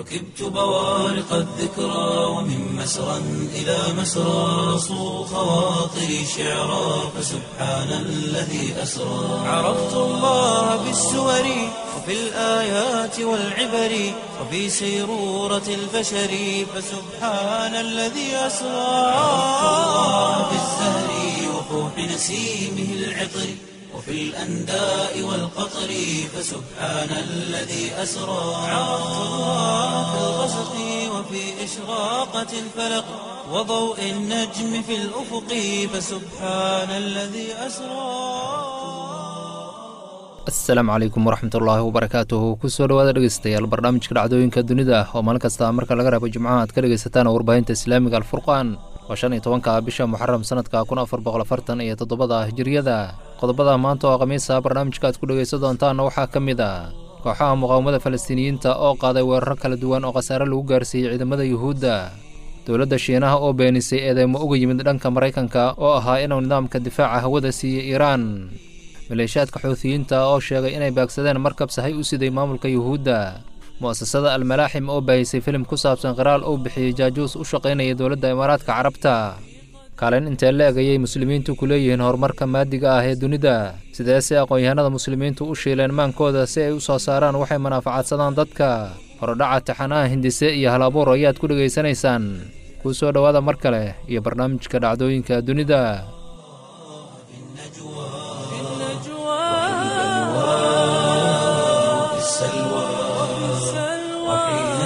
ركبت بوارق الذكرى ومن مسرى إلى مسرى صو خواطري شعرا فسبحان الذي أسرى عرفت الله بالسور وفي الآيات والعبر وفي سيرورة البشر فسبحان الذي أسرى عرفت الله بالزهر وفوح نسيمه العطر وفي الأنداء والقطر فسبحان الذي أسرى عرفت الله في الغسق وفي إشراقة الفلق وضوء النجم في الأفق فسبحان الذي أسرى asalaamu calaykum waraxmatullaahi wabarakaatuhu kusoo dhawaada dhegeystayaal barnaamijka dhacdooyinka dunida oo maalin kasta marka laga reebo jimcaha aad ka dhegaysataan warbaahinta islaamiga alfurqaan waa shan iyo tobanka bisha muxaram sanadka kun afar boqol afartan iyo toddobada hijiriyada qodobada maanta oo khamiisa barnaamijka aad ku dhegaysan doontaanna waxaa ka mid a kooxaha muqaawamada falastiiniyiinta oo qaaday weeraro kala duwan oo khasaare lagu gaarsiiyey ciidamada yuhuudda dowladda shiinaha oo beenisay eedeymo uga yimid dhanka maraykanka oo ahaa inuu nidaamka difaaca hawada siiyey iiraan maleeshaadka xuutiyiinta oo sheegay inay baagsadeen markab sahay u siday maamulka yuhuudda mu'asasada almalaaxim oo baahisay filim ku saabsan qiraal uu bixiyey jaajuus u shaqaynaya dowladda imaaraadka carabta kaalin intee la egayay muslimiintu ku leeyihiin horumarka maadiga ah ee dunida sidee se aqoon-yahanada muslimiintu u shiileen maankooda si ay u soo saaraan waxay manaafacaadsadaan dadka horodhaca taxanaha hindise iyo hal abuur ayaad ku dhegaysanaysaan kuu soo dhowaada mar kale iyo barnaamijka dhacdooyinka dunida في السلوى وحين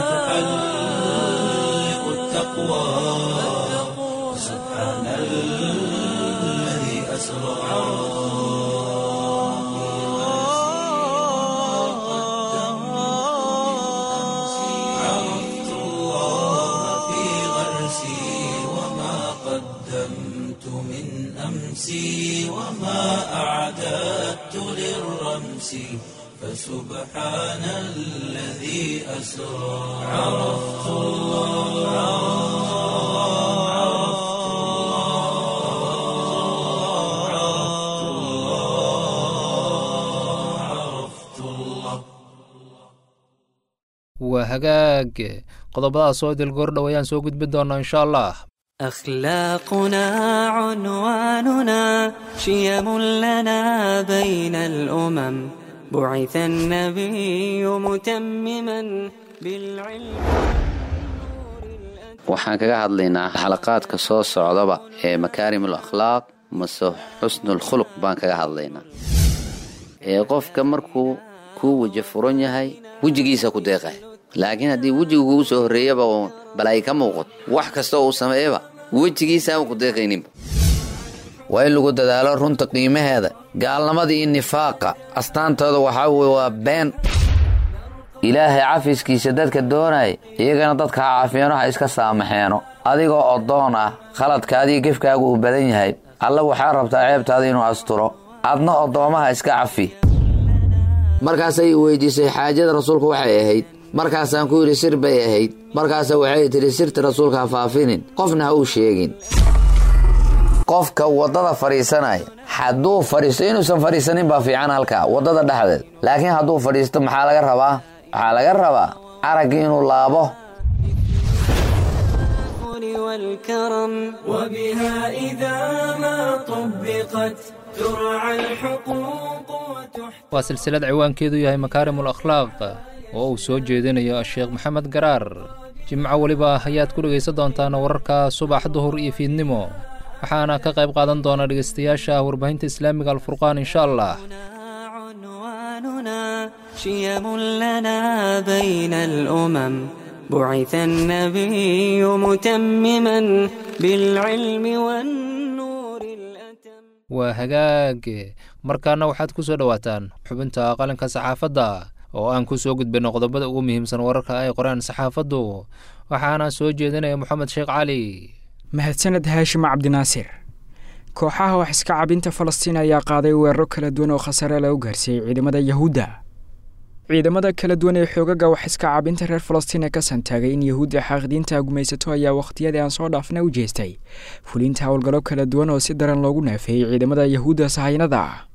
تحلق التقوى سبحان الذي أسرى عرفت الله في غرسي وما قدمت من أمسي وما أعددت للرمس فسبحان الذي أسرى عرفت الله عرفت الله عرفت الله عرفت الله waa hagaag qodobadaas oo dilgoordhow ayaan soo gudbin doonaa insha allah أخلاقنا عنواننا شيم لنا بين الأمم بعث النبي متمما بالعلم waxaan kaga hadlaynaa xalaqaadka soo socdaba ee makaarimul akhlaaq mase xusnul khuluq baan kaga hadlaynaa ee qofka markuu kuu weji furan yahay wejigiisa ku deeqay laakiin haddii wejiga kugu soo horreeyaba uun balay ka muuqato wax kasta uu sameeyaba wejigiisaama ku deeqayninba waa in lagu dadaalo runta qiimaheeda gaalnimada iyo nifaaqa astaantooda waxaa weye waa been ilaahay cafiskiisa dadka doonaya iyagana dadka ha cafeeno ha iska saamaxeeno adigoo oddoon ah khaladkaadiyo gefkaagu uu badan yahay alla waxaa rabtaa ceebtaada inuu asturo adna oddoomaha iska cafi markaasay weydiisay xaajada rasuulku waxay ahayd markaasaan ku yidhi sir bay ahayd markaasa waxay tidhi sirta rasuulka ha faafinin qofna ha uu sheegin qofka waddada fadhiisanaya hadduu fadhiisto inuusan fadhiisanin baa fiican halkaa waddada dhexdeed laakiin hadduu fadhiisto maxaa laga rabaa waxaa laga rabaa araggii inuu laabo والكرم وبها إذا ما طبقت ترعى الحقوق وتحترم waa silsilad ciwaankeedu yahay makaarimul akhlaaq oo uu soo jeedinayo sheekh maxamed garaar jimco weliba ayaad ku dhegaysan doontaan wararka subax duhur iyo fiidnimo waxaana ka qayb qaadan doona dhegaystayaasha warbaahinta islaamiga alfurqaan insha allah عنواننا شيم لنا بين الأمم بعث النبي متمما بالعلم والنور الأتم waa hagaag markaana waxaad ku soo dhowaataan xubinta qalinka saxaafadda oo aan ku soo gudbinno qodobada ugu muhiimsan wararka ay qoraan saxaafaddu waxaana soo jeedinaya moxamed sheekh cali mahadsaned haashim cabdinaasir kooxaha wax iska cabinta falastiin ayaa qaaday weeraro kala duwan oo khasaare lagu gaarsiiyey ciidamada yahuudda ciidamada kala duwan ee xoogaga wax iska cabinta reer falastiin ee ka santaagay in yahuudda xaaqidiinta gumaysato ayaa wakhtiyadii aan soo dhaafna u jeestay fulinta howlgallo kala duwan oo si daran loogu naafeeyey ciidamada yahuudda sahaynada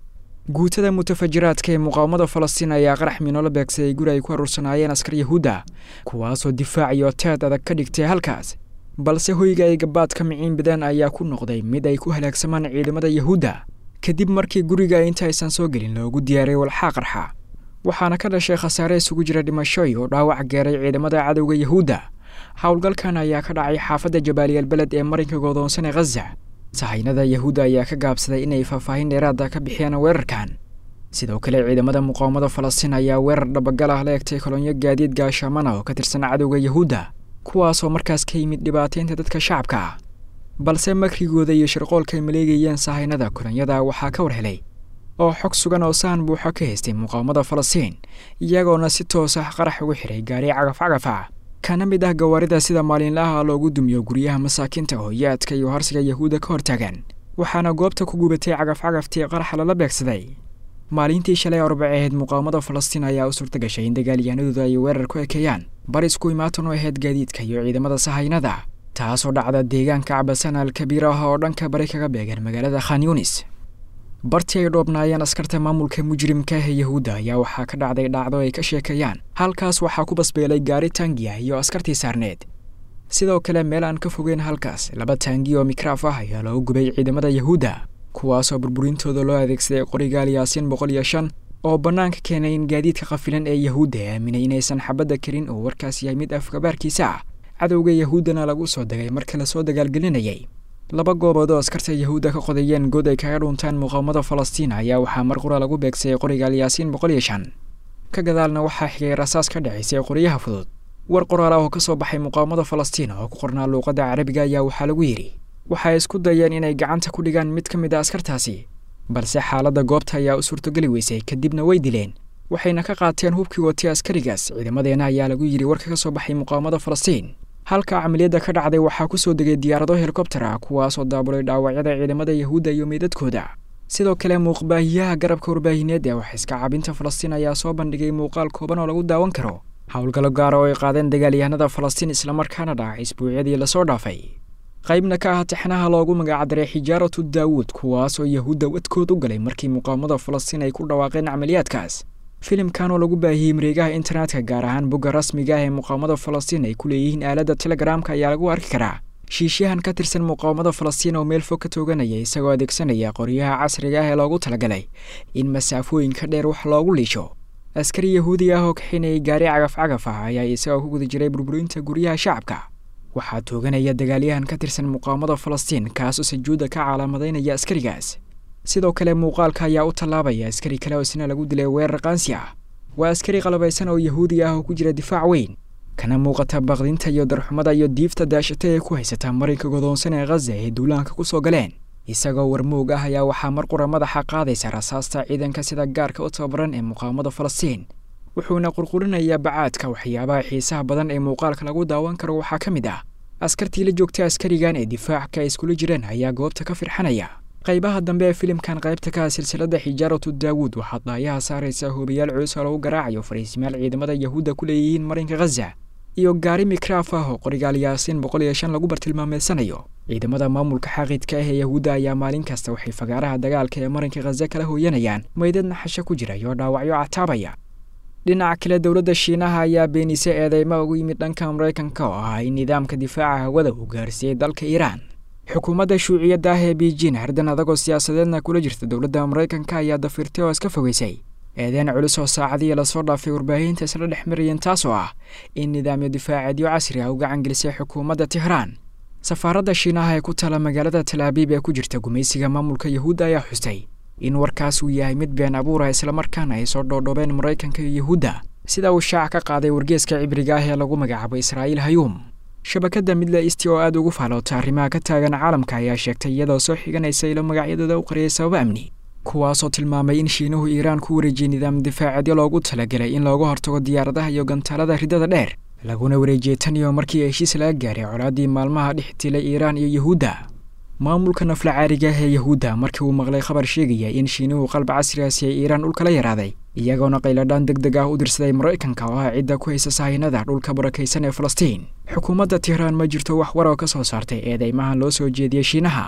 guutada mutafajiraadka ee muqaawamada falastiin ayaa qarax miinoola beegsaday guri ay ku aruursanaayeen askar yahuudda kuwaasoo difaac iyo teed adag ka dhigtay halkaas balse hoyga ay gabaadka miciin bidaan ayaa ku noqday mid ay ku halaagsamaan ciidamada yahuudda kadib markii guriga intaysan soo gelin loogu diyaariyay walxaa qarxa waxaana ka dhashay khasaare isugu jira dhimashoy oo dhaawac geeray ciidamada cadowga yahuudda howlgalkan ayaa ka dhacay xaafadda jabaaliyal beled ee marinka godoonsan ee khaza sahaynada yahuudda ayaa ka gaabsaday inay faahfaahin dheeraada ka bixiyaan weerarkan sidoo kale ciidamada muqaawamada falastiin ayaa weerar dhabagal ah la egtay kolonyo gaadiid gaashaamana oo ka tirsan cadowga yahuudda kuwaasoo markaas ka yimid dhibaataynta dadka shacabka ah balse makrigooda iyo shirqoolka ay maleegayeen sahaynada kolonyada waxaa ka war helay oo xog sugan oo sahan buuxo ka haystay muqaawamada falastiin iyagoona si toos ah qarax ugu xiray gaari cagaf cagaf ah kana mid ah gawaarida sida maalinlaha loogu dumiyo guryaha masaakiinta hooyaadka iyo harsiga yahuudda ka hortaagan waxaana goobta ku gubatay cagaf cagaftii qaraxa lala beegsaday maalintii shalay arbac ahayd muqaawamada falastiin ayaa u suurta gashay in dagaalyahanadooda ay weerar ku ekeeyaan bar isku imaatan oo ahayd gaadiidka iyo ciidamada sahaynada taasoo dhacda deegaanka cabasana alkabiir ah oo dhanka bari kaga beegan magaalada khan yunis bartii ay dhoobnaayeen askarta maamulka mujrimka ah ee yahuudda ayaa waxaa ka dhacday dhacdo ay ka sheekeeyaan halkaas waxaa ku basbeelay gaari taangiya iyo askartii saarneed sidoo kale meel aan ka fogeyn halkaas laba taangi oo mikraaf ah ayaa loogu gubay ciidamada yahuudda kuwaasoo burburintooda loo adeegsaday qorigaal yaasiin boqol iyo shan oo bannaanka keenay in gaadiidka qafilan ee yahuudda aaminay inaysan xabadda karin oo warkaas yahay mid afkabaarkiisa ah cadowga yahuuddana lagu soo degay marka lasoo dagaalgelinayay laba goobood oo askarta yahuudda ka qodayeen good ay kaga dhuntaan muqaawamada falastiin ayaa waxaa mar qura lagu beegsayay qorigaal yaasiin boqol iyo shan ka gadaalna waxaa xigay rasaas ka dhacaysay qoryaha fudud war qoraal ah oo ka soo baxay muqaawamada falastiin oo ku qornaa luuqadda carabiga ayaa waxaa lagu yidhi waxay isku dayeen inay gacanta ku dhigaan mid ka mid a askartaasi balse xaaladda goobta ayaa u suurtogeli weysay kadibna way dileen waxayna ka qaateen hubkii watay askarigaas ciidamadeenna ayaa lagu yidhi warka ka soo baxay muqaawamada falastiin halka camaliyadda ka dhacday waxaa ku soo degay diyaarado helikobtar ah kuwaasoo daabulay dhaawacyada ciidamada yahuudda iyo meydadkooda sidoo kale muuqbaahiyaha garabka warbaahineed ee wax iska cabinta falastiin ayaa soo bandhigay muuqaal kooban oo lagu daawan karo howlgallo gaara oo ay qaadeen dagaalyahanada falastiin islamarkaana dhacay isbuucyadii lasoo dhaafay qaybna ka ah tixnaha loogu magacdaray xijaaratu daawuud kuwaasoo yahuudda wadkood u galay markii muqaawamada falastiin ay ku dhawaaqeen camaliyaadkaas filimkan oo lagu baahiyey mareegaha internetka gaar ahaan bogga rasmiga ah ee muqaawamada falastiin ay ku leeyihiin aaladda telegaraamka ayaa lagu arki karaa shiishyahan ka tirsan muqaawamada falastiin oo meel fog ka tooganaya isagoo adeegsanaya qoryaha casriga ah ee loogu talagalay in masaafooyinka dheer wax loogu liisho askari yahuudi ah oo kaxinayay gaari cagaf cagaf ah ayaa isagoo ku guda jiray burburinta guryaha shacabka waxaa tooganaya dagaalyahan ka tirsan muqaawamada falastiin kaasoo sajuudda ka calaamadaynaya askarigaas sidoo kale muuqaalka ayaa u tallaabaya askari kale oo isna lagu dilay weerar qaansi ah waa askari qalabaysan oo yahuudi ah oo ku jira difaac weyn kana muuqata baqdinta iyo darxumada iyo diifta daashata ee ku haysata marinka godoonsan ee khaza ee duulaanka ku soo galeen isagoo warmoog ah ayaa waxaa mar qura madaxa qaadaysa rasaasta ciidanka sida gaarka u tababaran ee muqaawamada falastiin wuxuuna qurqurinayaa bacaadka waxyaabaha xiisaha badan ee muuqaalka lagu daawan karo waxaa ka mid ah askartii la joogtay askarigan ee difaacka ay iskula jireen ayaa goobta ka firxanaya qaybaha dambe ee filimkan qaybta ka ah silsilada xijaaratu daawuud waxaa daayaha saaraysa hoobayaal culus oo lagu garaacayo fariisimaal ciidamada yahuudda ku leeyihiin marinka khaza iyo gaari mikraaf ah oo qorigaal yaasiin boqol iyo shan lagu bartilmaameedsanayo ciidamada maamulka xaqiidka ah ee yahuudda ayaa maalin kasta waxay fagaaraha dagaalka ee marinka khaza kala hooyanayaan meydad naxasho ku jira iyo dhaawacyo cataabaya dhinaca kale dowladda shiinaha ayaa beenisay eedeymo ugu yimid dhanka maraykanka oo ah in nidaamka difaaca hawada uu gaarsiiyey dalka iiraan xukuumadda shuuciyadda ah ee beijin hardan adagoo siyaasadeedna kula jirta dowladda maraykanka ayaa dafirtay oo iska fogeysay eedeen culus oo saacadihii lasoo dhaafay warbaahinta isla dhex marayeen taasoo ah in nidaamyo difaaceedyo casri ah u gacan gelisay xukuumadda tehraan safaaradda shiinaha ee ku tala magaalada talaabiib ee ku jirta gumaysiga maamulka yahuudda ayaa xustay in warkaas uu yahay mid been abuura islamarkaana ay soo dhoodhoobeen maraykanka iyo yahuudda sida uu shaac ka qaaday wargeeska cibriga ah ee lagu magacaabo israa'iil hayuum shabakadda midle isti oo aada ugu faaloota arrimaha ka taagan caalamka ayaa sheegtay iyadoo soo xiganaysa ilo magacyadooda u qariyay sababo amni kuwaasoo tilmaamay in shiinuhu iiraan ku wareejiyey nidaam difaaceedyo loogu talagelay in looga hortago diyaaradaha iyo gantaalada riddada dheer laguna wareejiyey tan iyo markii heshiis laga gaaray colaaddii maalmaha dhex tilay iiraan iyo yahuudda maamulka nafla caariga ah ee yahuudda markii uu maqlay khabar sheegaya in shiinuhu qalba casrigaasi ay iiraan dhulkala yaraaday iyagoona qayladhaan deg deg ah u dirsaday maraykanka oo ah cidda ku haysa sahaynada dhulka barakaysan ee falastiin xukuumadda tehraan ma jirto wax war oo ka soo saartay eedeymahan loo soo jeediyey shiinaha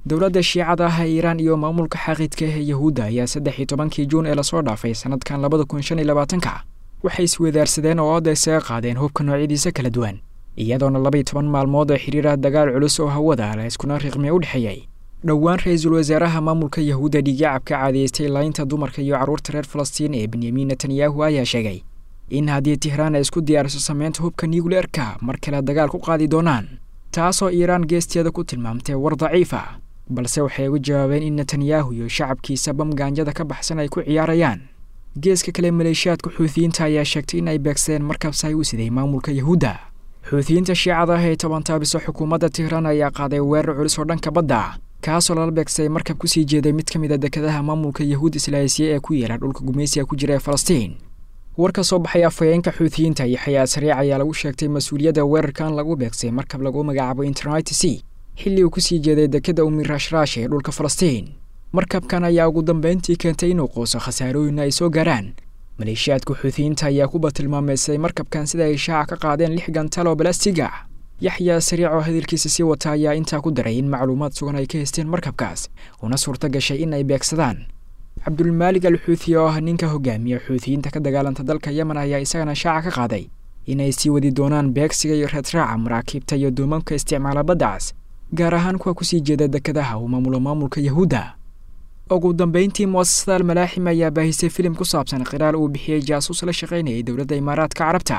dowladda shiicada ah ee iiraan iyo maamulka xaqiidka ah ee yahuudda ayaa saddex iyo tobankii juun ee lasoo dhaafay sannadkan labada kun shan iyo labaatanka waxay iswadaarsadeen oo oodda isaga qaadeen hubka noocyadiisa kala duwan iyadoona labaiyo toban maalmood oo xiriirah dagaal culus oo hawada la iskuna riqmiya u dhexeeyey dhowaan ra-iisul wasaaraha maamulka yahuudda dhiigacabka caadaystay laynta dumarka iyo carruurta reer falastiin ee benyamin netanyahu ayaa sheegay in haddii tihraan ay isku diyaariso sameynta hubka nucleerka mar kale dagaal ku qaadi doonaan taasoo iiraan geesteeda ku tilmaamtay war daciif ah balse waxay uga jawaabeen in netanyahu iyo shacabkiisa bam gaanjada ka baxsan ay ku ciyaarayaan geeska kale maleeshiyaadka xuutiyiinta ayaa sheegtay in ay beegsadeen markabsaay u siday maamulka yahuudda xuutiyiinta shiicada ah ee toban taabiso xukuumadda tihraan ayaa qaaday weerar culus oo dhanka badda kaasoo lala beegsaday markab kusii jeeday mid ka mid a dekadaha maamulka yahuud islaayisiya ee ku yeela dhulka gumaysiga ku jira ee falastiin war ka soo baxay afhayeenka xuutiyiinta iyo xayaa sariic ayaa lagu sheegtay mas-uuliyadda weerarkan lagu beegsay markab lagu magacaabo internet c xilli uu kusii jeeday dekada umirashrash ee dhulka falastiin markabkan ayaa ugu dambeyntii keentay inuu quuso khasaarooyin ay soo gaaraan maleeshiyaadka xuutiyiinta ayaa ku batilmaameysay markabkan sida ay shaaca ka qaadeen lix gantal oo balastiga yaxyaa sariic oo hadalkiisa sii wata ayaa intaa ku daray in macluumaad sugan ay ka haysteen markabkaas una suurta gashay in ay beegsadaan cabdulmaalig al xuuthi oo ah ninka hogaamiya xuutiyiinta ka dagaalanta dalka yemen ayaa isagana shaaca ka qaaday inay sii wadi doonaan beegsiga iyo reedraaca maraakiibta iyo duumanka isticmaala baddacaas gaar ahaan kuwa kusii jeeda dekadaha uu maamulo maamulka yahuudda ugu dambeyntii mu'asasada almalaaxim ayaa baahisay filim ku saabsan qiraal uu bixiyey jaasuus la shaqaynayay dowladda imaaraadka carabta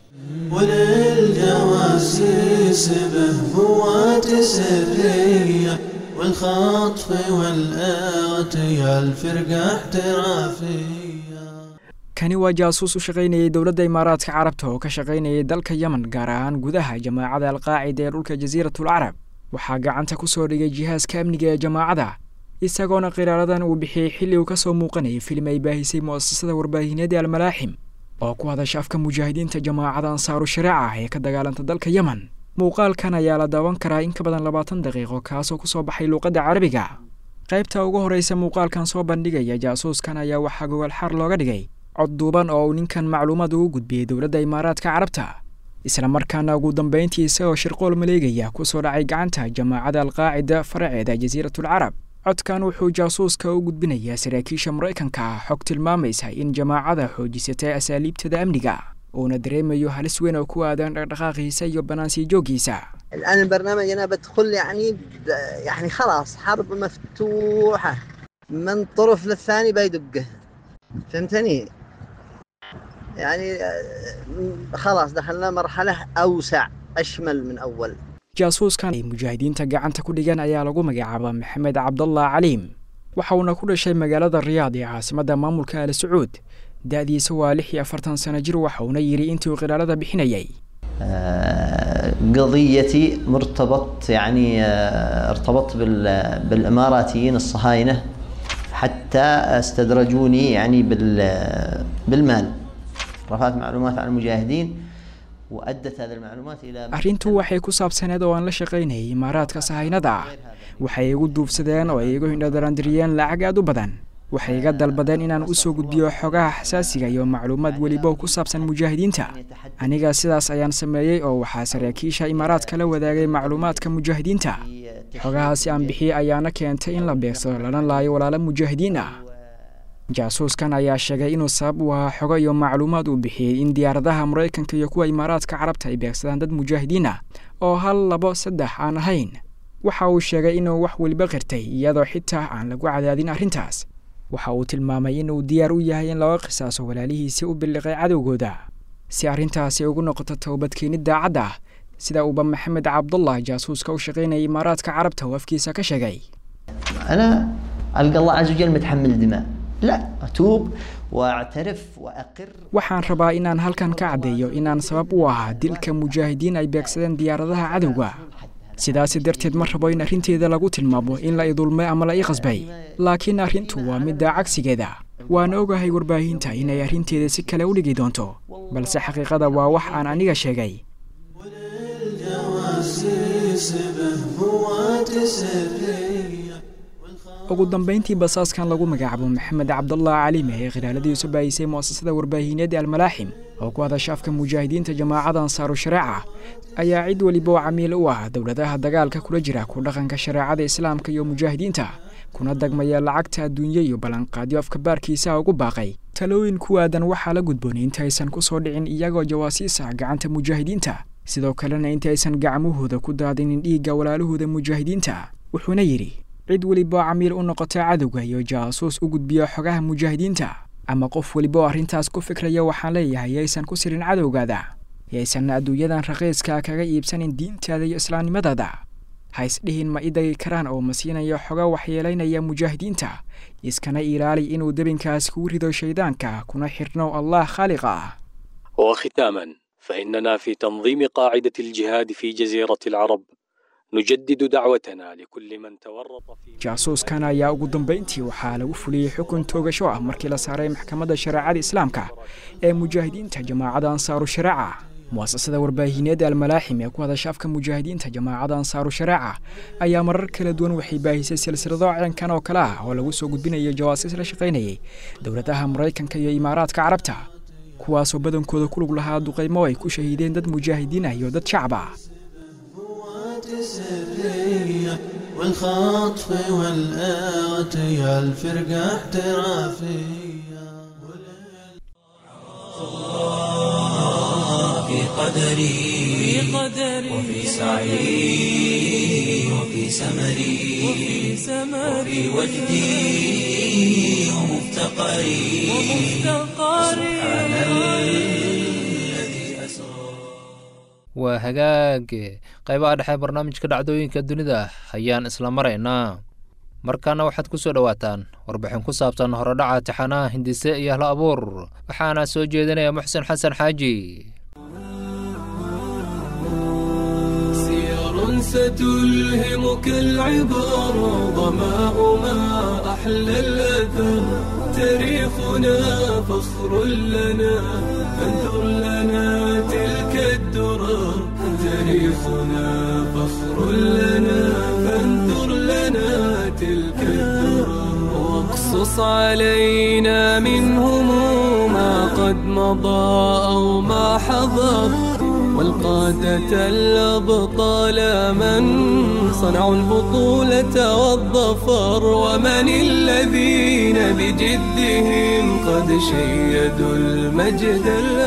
وللجواسيس بهبوات سرية والخطف والآتي الفرقة احترافية kani waa jaasuus u shaqaynayay dowladda imaaraadka carabta oo ka shaqaynayay dalka yemen gaar ahaan gudaha jamaacada alqaacida ee dhulka jasiiratul carab waxaa gacanta ku soo dhigay jihaaska amniga ee jamaacada isagoona qiraaradan uu bixiyey xilli uu ka soo muuqanayay filim ay baahisay mu'asasada warbaahineed ee almalaaxim oo ku hadasha afka mujaahidiinta jamaacada ansaaru shareeca ah ee ka dagaalanta dalka yemen muuqaalkan ayaa la daawan karaa in ka badan labaatan daqiiqo kaasoo ku soo baxay luuqadda carabiga qaybta ugu horraysa muuqaalkan soo bandhigaya jaasuuskan ayaa waxaa gogolxaar looga dhigay cod duuban oo uu ninkan macluumaad ugu gudbiyey dowladda imaaraadka carabta isla markaana ugu dambayntii isagoo shirqool maleegaya ku soo dhacay gacanta jamaacada alqaacida faraceeda jasiiratul carab codkan wuxuu jaasuuska u gudbinayaa saraakiisha maraykanka ah xog tilmaamaysa in jamaacada xoojisatay asaaliibtada amniga uuna dareemayo halis weyn oo ku aadan dhaqdhaqaaqiisa iyo banaansii jooggiisa الآن البرنامج أنا بدخل يعني ب- يعني خلاص حرب مفتوحة من طرف للثاني بيدقه فهمتني؟ يعني آه، خلاص دخلنا مرحلة أوسع أشمل من أول jaasuuskan ay mujaahidiinta gacanta ku dhigan ayaa lagu magacaaba maxamed cabdallah caliim waxa uuna ku dhashay magaalada riyaad ee caasimadda maamulka al sacuud da-diisa waa lix iyo afartan sano jir waxa uuna yidhi intii uu qilaalada bixinayay آه، قضيتي مرتبط يعني آه، ارتبطت بال- بالاماراتيين الصهاينه حتى استدرجوني يعني بال- بالمال رفعت معلومات عن المجاهدين وادت هذه المعلومات الى arrintu waxay ku saabsaneed oo aan la shaqaynayay imaaraadka sahaynada ah waxay igu duubsadeen oo ay igu hindhadarandiriyeen lacag aad u badan waxay iga dalbadeen inaan u soo gudbiyo xogaha xasaasiga iyo macluumaad weliba oo ku saabsan mujaahidiinta aniga sidaas ayaan sameeyey oo waxaa saraakiisha imaaraadka la wadaagay macluumaadka mujaahidiinta xogahaasi aan bixiyey ayaana keentay in la beegsado lana laayo walaalo mujaahidiin ah jaasuuskan ayaa sheegay inuu sabab u ahaa xogo iyo macluumaad uu bixiyey in diyaaradaha maraykanka iyo kuwa imaaraadka carabta ay beegsadaan dad mujaahidiin ah oo hal labo saddex aan ahayn waxa uu sheegay inuu wax weliba qirtay iyadoo xitaa aan lagu cadaadin arrintaas waxa uu tilmaamay inuu diyaar u yahay in laga qisaaso walaalihiisii u billiqay cadowgooda si arrintaasi ugu noqoto towbadkeenid daacadda ah sida uuba maxamed cabdullah jaasuuska u shaqaynayay imaaraadka carabta oo afkiisa ka sheegay انا القى الله عز وجل متحمل دماء لا اتوب واعترف واقر waxaan rabaa inaan halkan ka caddeeyo inaan sabab u ahaa dilka mujaahidiin ay beegsadeen diyaaradaha cadowga sidaasi darteed ma rabo in arrinteeda lagu tilmaamo in la idulmay ama la ii qasbay laakiin arrintu waa midda cagsigeeda waan ogahay warbaahinta inay arrinteeda si kale u dhigi doonto balse xaqiiqada waa wax aan aniga sheegay وللجواسيس بهبوات سرية ugu dambayntii basaaskan lagu magacaabo maxamed cabdallah caliime ee khilaaladiisu baayisay mu'asasada warbaahineed ee almalaaxim oo ku hadasha afka mujaahidiinta jamaacada ansaaru shareeca ayaa cid weliba oo camiil u ah dowladaha dagaalka kula jira ku dhaqanka shareecada islaamka iyo mujaahidiinta kuna dagmaya lacagta adduunye iyo ballanqaadyo afkabaarkiisaha ugu baaqay talooyin ku aadan waxaa la gudboonay inta aysan ku soo dhicin iyagoo jawaasiis ah gacanta mujaahidiinta sidoo kalena inta aysan gacmahooda ku daadinin dhiigga walaalahooda mujaahidiinta wuxuuna yidhi cid weliba oo camiil u noqota cadowga iyo jaasuus u gudbiya xogaha mujaahidiinta ama qof weliba oo arrintaas ku fikraya waxaan leeyahay yaysan ku sirin cadowgaada yaysan adduunyadan raqiiska kaga iibsanin diintaada iyo islaamnimadaada ha isdhihin ma idagi karaan oo ma siinayo xoga waxyeelaynaya mujaahidiinta iskana ilaali inuu debinkaas kugu rido shaydaanka kuna xidhno allah khaaliqa ah وختاما فإننا في تنظيم قاعدة الجهاد في جزيرة العرب نجدد دعوتنا لكل من تورط في jaasuuskan ayaa ugu dambayntii waxaa lagu fuliyey xukun toogasho ah markii la saaray maxkamadda shareecada islaamka ee mujaahidiinta jamaacada ansaaru shareeca mu'asasada warbaahineed almalaaxim ee ku hadasha afka mujaahidiinta jamaacada ansaaru shareeca ayaa marar kala duwan waxay baahisay silsilado ceenkan oo kale ah oo lagu soo gudbinayo jawaasiis la shaqaynayay dowladaha maraykanka iyo imaaraadka carabta kuwaasoo badankooda ku lug lahaa duqaymo ay ku shahiideen dad mujaahidiin ah iyo dad shacab ah سرية والخطف والآتي الفرقة احترافية في قدري وفي سعي وفي سمري وفي وجدي ومفتقري سبحان الذي أسرى waa hagaag qaybaha dhexe barnaamijka dhacdooyinka dunida ayaan isla maraynaa markaana waxaad ku soo dhowaataan warbixin ku saabsan horodhaca tixanaha hindise iyo hla abuur waxaana soo jeedinaya muxsen xasan xaaji سير ستلهمك العبر ظماؤها أحلى الأثر تاريخنا فخر لنا فانثر لنا تلك الدرر تاريخنا فخر لنا فانثر لنا تلك الدرر واقصص علينا منهم ما قد مضى أو ما حضر والقادة الأبطال من صنعوا البطولة والظفر ومن الذين بجدهم قد شيدوا المجد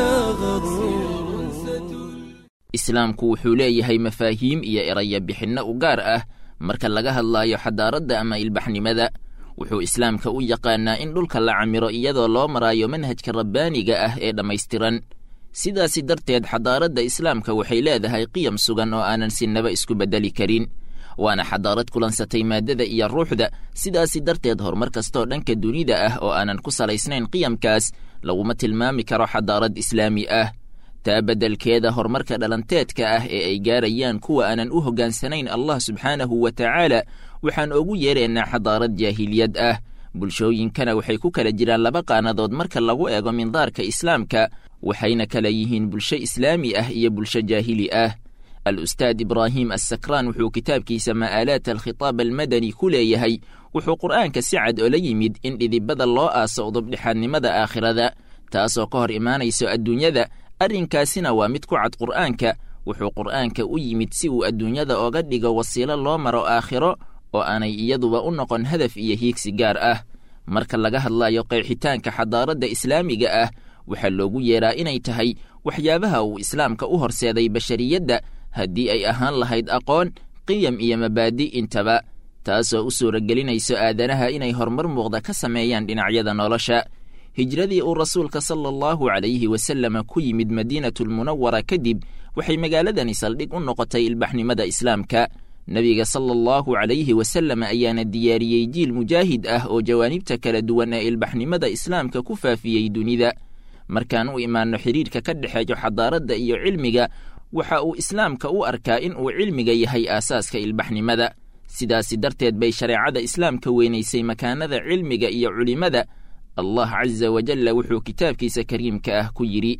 الأغر islaamku wuxuu leeyahay mafaahiim iyo eraya bixinno u gaar ah marka laga hadlaayo xadaaradda ama ilbaxnimada wuxuu islaamka u yaqaanaa in dhulka la camiro iyadoo loo maraayo manhajka rabbaaniga ah ee dhammaystiran sidaasi darteed xadaaradda islaamka waxay leedahay qiyam sugan oo aanan sinaba isku beddeli karin waana xadaarad kulansatay maaddada iyo ruuxda sidaasi darteed horumar kastoo dhanka dunida ah oo aanan ku salaysnayn qiyamkaas laguma tilmaami karo xadaarad islaami ah taa beddelkeeda horumarka dhalanteedka ah ee ay gaarayaan kuwa aanan u hoggaansanayn allah subxaanahu wa tacaala waxaan ugu yeeraynaa xadaarad jaahiliyad ah bulshooyinkana waxay ku kala jiraan laba qaanadood marka lagu eego mindaarka islaamka waxayna kala yihiin bulsho islaami ah iyo bulsho jaahili ah al-ustaad ibraahim assakraan wuxuu kitaabkiisa ma'aalaat alkhitaab almadani ku leeyahay wuxuu qur'aanka si cad ola yimid in dhidibada loo aaso udubdhexaadnimada aakhirada taasoo ka hor imaanayso adduunyada arrinkaasina waa mid ku cad qur'aanka wuxuu qur'aanka u yimid si uu adduunyada oga dhigo wasiilo loo maro aakhiro oo aanay iyaduba u noqon hadaf iyo hiigsi gaar ah marka laga hadlayo qeexitaanka xadaaradda islaamiga ah waxaa loogu yeeraa inay tahay waxyaabaha uu islaamka u horseeday bashariyadda haddii ay ahaan lahayd aqoon qiyam iyo mabaadi' intaba taasoo u suuragelinayso aadanaha inay horumar muuqda ka sameeyaan dhinacyada nolosha hijradii uu rasuulka sala allahu calayhi wasalama ku yimid madiinatulmunawara kadib waxay magaaladani saldhig u noqotay ilbaxnimada islaamka nebiga sala allahu calayhi wasallam ayaana diyaariyey jiil mujaahid ah oo jawaanibta kala duwan ee ilbaxnimada islaamka ku faafiyey dunida markaan u imaanno xidhiirka ka dhexeeyo xadaaradda iyo cilmiga waxa uu islaamka u arkaa in uu cilmiga yahay aasaaska ilbaxnimada sidaasi darteed bay shareecada islaamka weynaysay makaanada cilmiga iyo culimmada allah casa wajalla wuxuu kitaabkiisa kariimka ah ku yidhi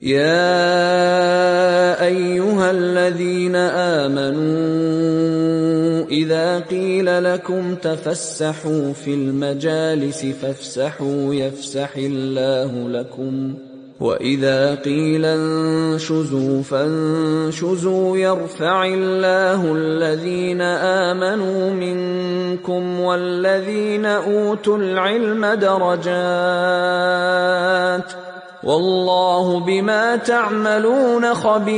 يا ايها الذين امنوا اذا قيل لكم تفسحوا في المجالس فافسحوا يفسح الله لكم واذا قيل انشزوا فانشزوا يرفع الله الذين امنوا منكم والذين اوتوا العلم درجات والله بما تعملون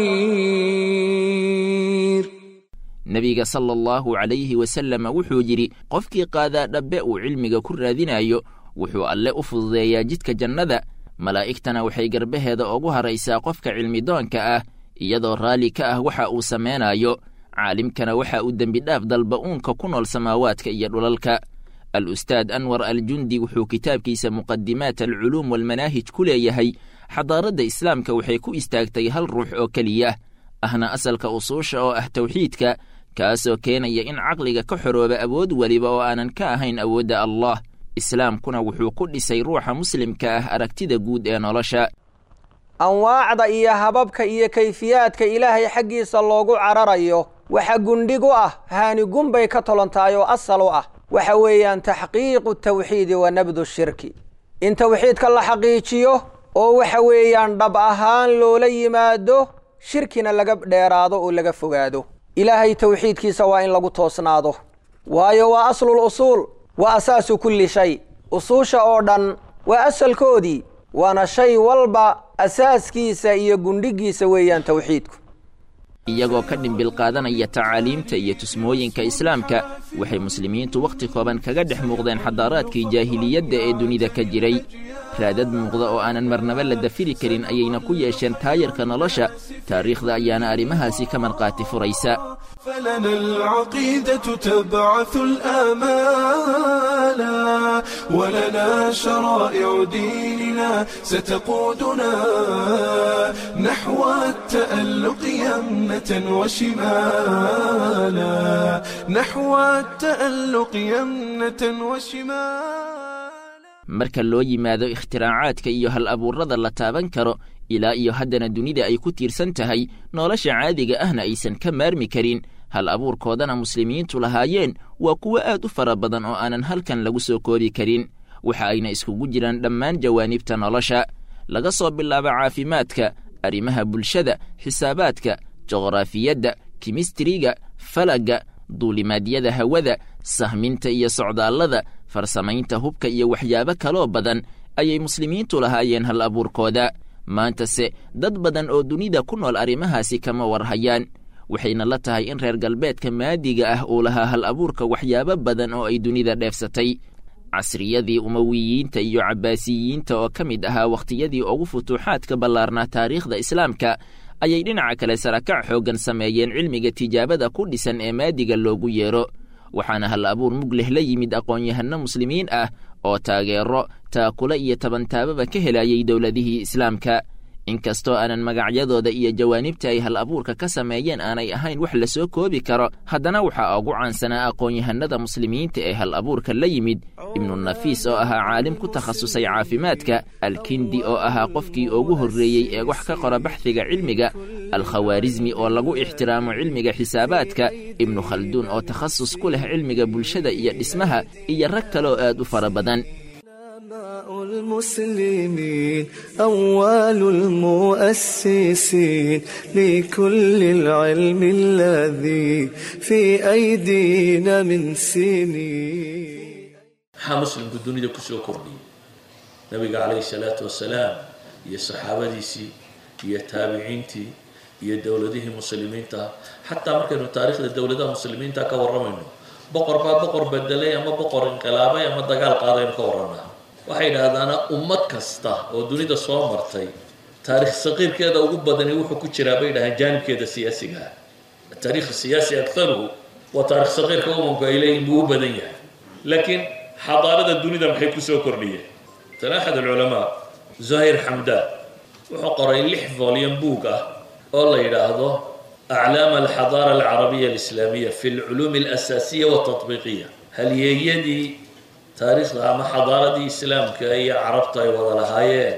خبير nebiga sala allahu calayhi wasallam wuxuu yidhi qofkii qaadaa dhabbe uu cilmiga ku raadinayo wuxuu alle u fududeeyaa jidka jannada malaa'igtana waxay garbaheeda ugu haraysaa qofka cilmidoonka ah iyadoo raalli ka ah waxa uu samaynayo caalimkana waxa uu dembidhaaf dalba uunka ku nool samaawaadka iyo dhulalka al ustaad anwar aljundi wuxuu kitaabkiisa muqadimaat alculuum walmanaahij ku leeyahay xadaaradda islaamka waxay ku istaagtay hal ruux oo keliya ahna asalka usuusha oo ah tawxiidka kaasoo keenaya in caqliga ka xorooba awood weliba oo aanan ka ahayn awoodda allah islaamkuna wuxuu ku dhisay ruuxa muslimka ah aragtida guud ee nolosha anwaacda iyo hababka iyo kayfiyaadka ilaahay xaggiisa loogu cararayo waxa gundhig u ah haanigun bay ka tolontahay oo asal u ah waxa weeyaan taxqiiqu tawxiidi wa nabdu shirki in tawxiidka la xaqiijiyo oo waxa weeyaan dhab ahaan loola yimaado shirkina laga dheeraado oo laga fogaado ilaahay tawxiidkiisa waa in lagu toosnaado waayo waa aslul usuul waa asaasu kulli shay usuusha oo dhan waa asalkoodii waana shay walba asaaskiisa iyo gundhigiisa weeyaan tawxiidku iyagoo ka dhimbil qaadanaya tacaaliimta iyo tusmooyinka islaamka waxay muslimiintu wakhti kooban kaga dhex muuqdeen xadaaraadkii jaahiliyadda ee dunida ka jiray raadad muuqda oo aanan marnaba la dafiri karin ayayna ku yeesheen taayarka nolosha taariikhda ayaana arrimahaasi ka markhaati furaysa فلنا العقيدة تبعث الآمال ولنا شرائع ديننا ستقودنا نحو التألق يمنة وشمالا نحو التألق يمنة وشمالا marka loo yimaado ikhtiraacaaadka iyo hal abuurrada la taaban karo ilaa iyo haddana dunida ay ku tiirsan tahay nolosha caadiga ahna aysan ka maarmi karin hal abuurkoodana muslimiintu lahaayeen waa kuwo aad u fara badan oo aanan halkan lagu soo koobi karin waxa ayna iskugu jiraan dhammaan jawaanibta nolosha laga soo bilaabo caafimaadka arrimaha bulshada xisaabaadka juqraafiyadda kimistiriga falagga duulimaadyada hawada sahminta iyo socdaallada farsamaynta hubka iyo waxyaabo kaloo badan ayay muslimiintu lahaayeen hal abuurkooda maantase dad badan oo dunida ku nool arrimahaasi kama warhayaan waxayna la tahay in reer galbeedka maadiga ah uu lahaa hal abuurka waxyaabo badan oo ay dunida dheefsatay casriyadii umawiyiinta iyo cabbaasiyiinta oo ka mid ahaa wakhtiyadii ugu futuuxaadka ballaarnaa taariikhda islaamka ayay dhinaca kale sarakac xooggan sameeyeen cilmiga tijaabada ku dhisan ee maadiga loogu yeero waxaana hal abuur mug leh la yimid aqoon-yahanno muslimiin ah oo taageero taakule iyo tabantaababa ka helayay dowladihii islaamka inkastoo aanan magacyadooda iyo jawaanibta ay hal abuurka ka sameeyeen aanay ahayn wax la soo koobi karo haddana waxaa ugu caansanaa aqoon-yahanada muslimiinta ee hal abuurka la yimid ibnunafiis oo ahaa caalim ku takhasusay caafimaadka alkindi oo ahaa qofkii ugu horreeyey ee wax ka qora baxdiga cilmiga alkhawaarismi oo lagu ixtiraamo cilmiga xisaabaadka ibnu khalduun oo takhasus ku leh cilmiga bulshada iyo dhismaha iyo rag kaleoo aad u fara badan المسلمين أول المؤسسين لكل العلم الذي في أيدينا من سنين maxaa muslimku dunida kusoo kordhiyey nabiga calayhi salaatu wasalaam iyo saxaabadiisii iyo taabiciintii iyo dowladihii muslimiinta xataa markaynu taariikhda dowladaha muslimiinta ka warramayno boqor baa boqor bedelay ama boqor inqilaabay ama dagaal qaadaynu ka warranaa waxay idhahdaana ummad kasta oo dunida soo martay taarikh saqiirkeeda ugu badani wuxuu ku jiraa bay dhahaan jaanibkeeda siyaasiga ah ataarikh siyaasi aktaruhu waa taarikh saqiirka umamku ay leeyihin buu u badan yahay laakiin xadaarada dunida maxay kusoo kordhiyeen tan axad alculamaa zuhayr xamdaan wuxuu qoray lix volume book ah oo la yidhaahdo aclaam alxadaara alcarabiya alislaamiya fi alculuum alasaasiya waltatbiiqiya halyeeyadii taariikhda ama xadaaradii islaamka iyo carabta ay wada lahaayeen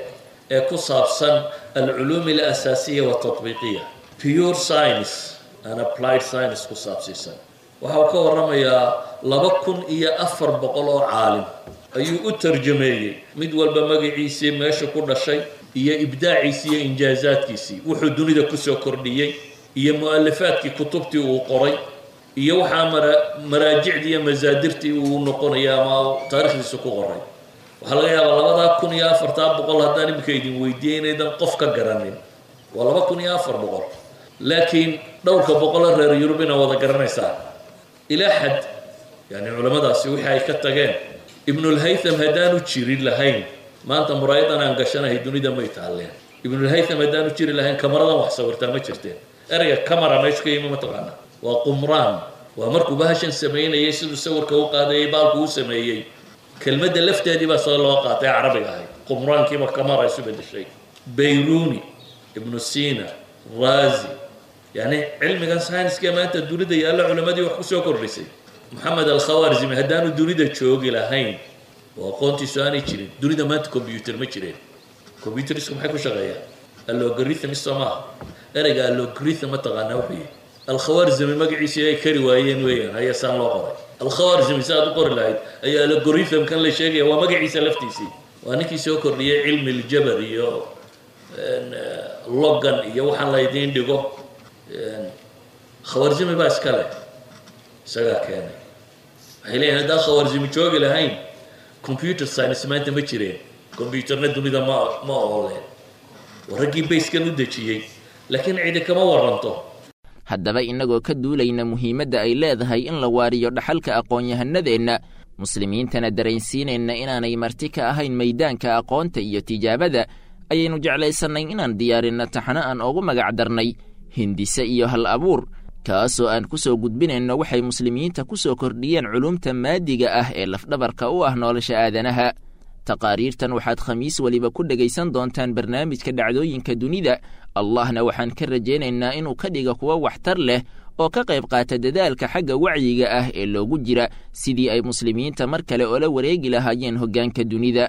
ee ku saabsan alculuum alasaasiya waltatbiiqiya pure science and applied science ku saabsiisan waxa uu ka warramayaa laba kun iyo afar boqol oo caalim ayuu u tarjameeyey mid walba magaciisii meesha ku dhashay iyo ibdaaciisii iyo injaazaadkiisii wuxuu dunida kusoo kordhiyey iyo mu-alifaadkii kutubtii uu qoray iyo waxaa mara maraajicdii iyo masaadirtii uu noqonaya ama taarikhdiisa ku qoray waxaa laga yaabaa labadaa kun iyo afartaa boqol haddaan iminka idin weydiiyey inaydan qof ka garanin waa laba kun iyo afar boqol laakiin dhowrka boqolo reer yurub inaa wada garanaysaa ilaa xad yani culamadaasi wixii ay ka tageen ibnulhaytham haddaanu jirin lahayn maanta muraayadan aan gashanahay dunida may taalleen ibnulhaytham haddaanu jiri lahayn kamaradan wax sawirtaa ma jirteen ereyga camara meeshu ka yimi mataqaana waa qumraan waa markuu bahashan samaynayay siduu sawirka u qaadayay baalku u sameeyey kelmadda lafteedii baa soo loo qaatay carabiga ahayd qumraankiiba kamara isu bedeshay bayruni ibnu sina razi yani cilmigan scienska maanta dunida yaalla culamadii wax kusoo kordhisay maxamed alkhawarzimi haddaanu dunida joogi lahayn oo aqoontiisu aanay jirin dunida maanta combyuter ma jireen combyuterisku maxay ku shaqeeyaan allogarithms soo maaha ereyga allogarithim ma taqaanaa wuxuu yihi alkhawarzimi magaciisii ay kari waayeen weeyaan ayaa saan loo qoray alkhawarzimi si aad u qori lahayd ayaa allogarithim kan la sheegaya waa magaciisa laftiisii waa ninkii soo kordhiyey cilmi ljabar iyo logan iyo waxaan la idiin dhigo khawarzimi baa iska leh isagaa keenay waxay leeyihin haddaan khawarzimi joogi lahayn computer science maanta ma jireen combyuterna dunida ma ma ooleen waa raggii bayskan u dejiyey laakiin cidi kama waranto haddaba innagoo ka duulayna muhiimadda ay leedahay in la waariyo dhaxalka aqoon-yahanadeenna muslimiintana dareensiinayna inaanay marti ka ahayn maydaanka aqoonta iyo tijaabada ayaynu jeclaysannay inaan diyaarinno taxano aan ugu magac darnay hindise iyo hal abuur kaasoo aan ku soo gudbinayno waxay muslimiinta ku soo kordhiyeen culumta maadiga ah ee lafdhabarka u ah nolosha aadanaha taqaariirtan waxaad khamiis weliba ku dhegaysan doontaan barnaamijka dhacdooyinka dunida allahna waxaan ka rajaynaynaa inuu ka dhiga kuwa waxtar leh oo ka qayb qaata dadaalka xagga wacyiga ah ee loogu jira sidii ay muslimiinta mar kale oola wareegi lahaayeen hoggaanka dunida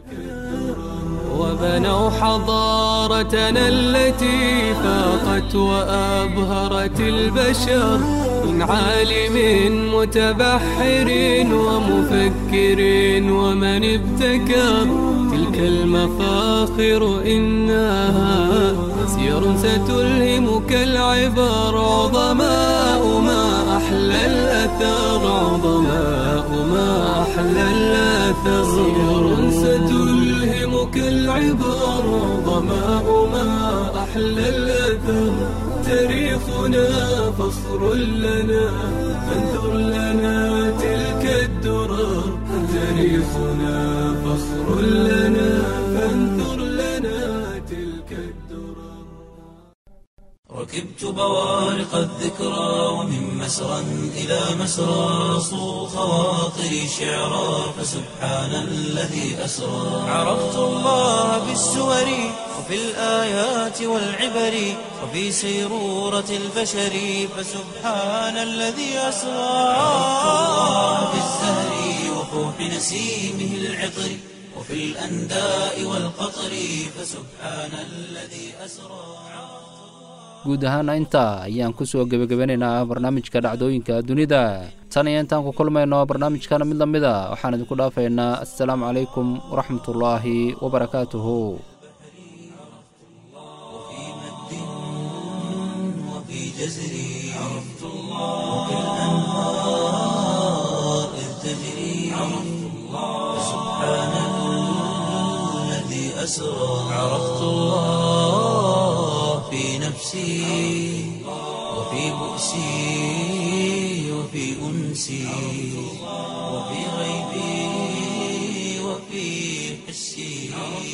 وبنوا حضارتنا التي فاقت وأبهرت البشر من عالم متبحر ومفكر ومن ابتكر تلك المفاخر إنها سير ستلهمك العبر عظماء ما أحلى الأثر عظماء ما أحلى الأثر سير ستلهمك العبر عظماء ما أحلى الأثر تاريخنا فخر لنا فانثر لنا تلك الدرر تاريخنا فخر لنا فانثر لنا تلك الدرر ركبت بوارق الذكرى ومن مسرى إلى مسرى صو خواطري شعرا فسبحان الذي أسرى عرفت الله بالسور وفي الآيات والعبر وفي سيرورة البشر فسبحان الذي أسرى عرفت الله بالزهر وفوح نسيمه العطر وفي الأنداء والقطر فسبحان الذي أسرى guud ahaana intaa ayaan ku soo gebagabanaynaa barnaamijka dhacdooyinka dunida tan iyo intaan ku kulmayno barnaamijkana mid la mid a waxaan idinku dhaafaynaa assalaamu calaykum waraxmatullaahi wabarakaatuhu وفي جزري عرفت الله وفي الأنهار إذ تجري عرفت الله سبحان الذي أسرى عرفت الله في نفسي وفي بؤسي وفي أنسي وفي غيبي وفي حسي